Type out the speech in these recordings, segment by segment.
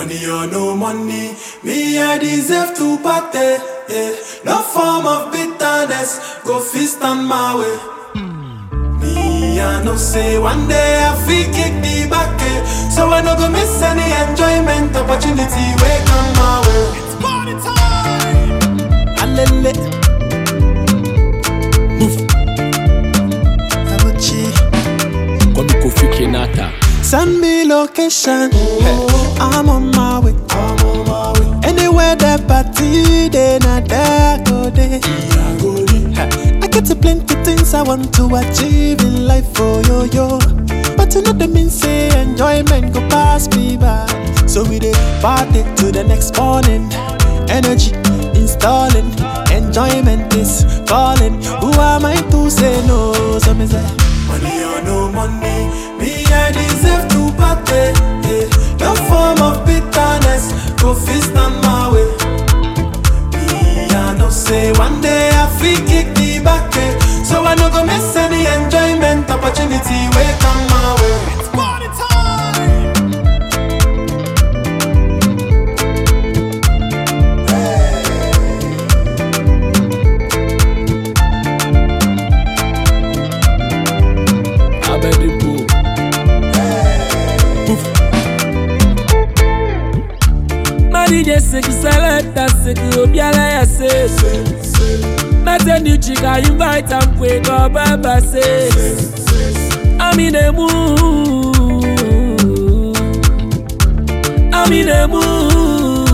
Money or no money, me I deserve to party. Yeah. No form of bitterness, go fist on my way. Me I know say one day I feel kick the back, eh. so I no go miss any enjoyment opportunity wey come my way. It's party time. Alele. Move. Abuchi. Kwame Kofi Kenata. Send me location. I'm on my way. I'm on my way. Anywhere that party, then I there go there. I go there. I get a plenty things I want to achieve in life, oh yo yo. But you know the mean say enjoyment go pass me by. So we dey party to the next morning. Energy installing, enjoyment is calling. Who am I to say no? So me say. Money or no money, me I deserve to party. Yeah. No form of bitterness, go fist on my way. Me I know say one day I feel kick the back, eh. so I no go miss any enjoyment opportunity wey come my way. It's party time. Abedipo. Madije seki selecta seki obiala ya se Mete new chica invite am kwe go baba se I'm in a mood I'm in a mood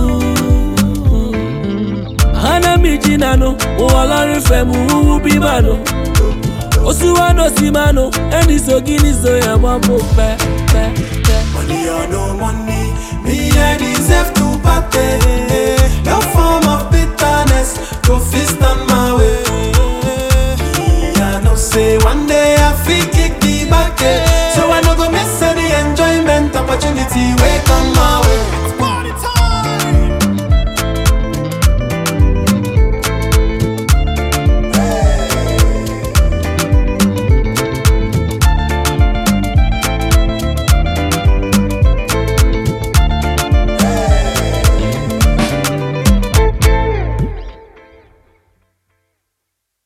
Hana mi jina no O ọlọ́run fẹ́ mu wúwú bí mà no Osuwano si ma no Ẹni so gini so yẹn mọ́ mo pẹ́ pẹ́ pẹ́. Money or no money, me I deserve to party. No form of bitterness, go fist on my way. Me I know say one day I feel